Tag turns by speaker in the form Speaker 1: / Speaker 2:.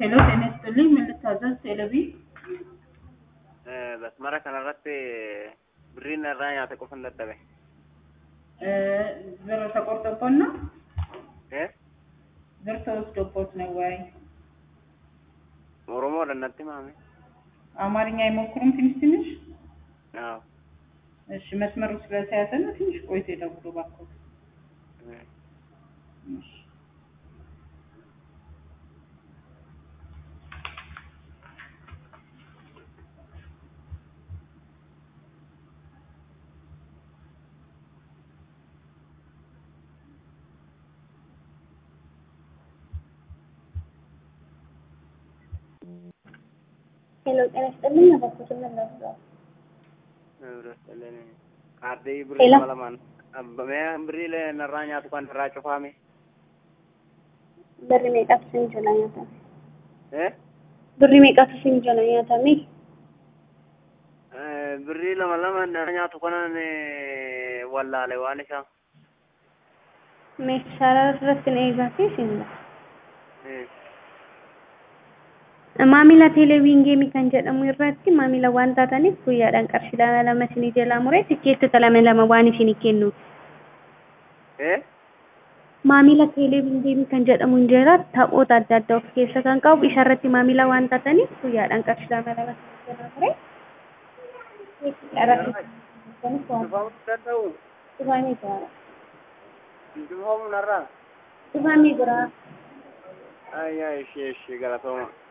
Speaker 1: ሄሎ ጤና ይስጥልኝ ምን ልታዘዝ ቴሌቪ
Speaker 2: Basmara kanarratti birriin irraa nyaata qofa hin dadhabe.
Speaker 1: ብር ተቆርጦቦት ነው
Speaker 2: Eh?
Speaker 1: ብር ተወስዶቦት ነው ወይ
Speaker 2: Oromoodha natti maame.
Speaker 1: አማርኛ አይሞክሩም ትንሽ ትንሽ
Speaker 2: አዎ።
Speaker 1: እሺ መስመሩ ስለተያዘ ነው ትንሽ ቆይቶ ይደውሉ እባክዎት
Speaker 2: Eh.
Speaker 1: እሺ
Speaker 3: ሄሎ ጤና ይስጥልኝ እባክዎትን ምን ላድርገው?
Speaker 2: Birrii kaardii
Speaker 3: Hello.
Speaker 2: birrii lama lamaan. Mee birrii narraa nyaatu kan irraa cufaame.
Speaker 3: Birri meeqatu isin jala nyaatame?
Speaker 2: Eh?
Speaker 3: Birri meeqatu isin jala nyaatame?
Speaker 2: Eh, Birrii lama lama narraa nyaatu kanan wallaale waan isaa.
Speaker 3: Meeshaa irratti na eegaatee isin
Speaker 2: Eh.
Speaker 3: Maamila teeleviingeemii kan jedhamu irratti maamila waan taataniif guyyaadhaan qarshii lama lama isinii jalaa muree tikkeettota lama lama waan isinii kennuuf.
Speaker 2: Eh?
Speaker 3: Maamila teeleviingeemii kan jedhamu hin jira taphoota adda addaa of keessa kan qabu isa irratti maamila waan taataniif guyyaadhaan qarshii lama lama isinii jalaa muree.
Speaker 2: Cufaamuu danda'u.
Speaker 3: Dhufaamii jira.
Speaker 2: Cufaamuu narraa.
Speaker 3: Dhufaamii jira.
Speaker 2: Ayyaa ishee ishee galatooma.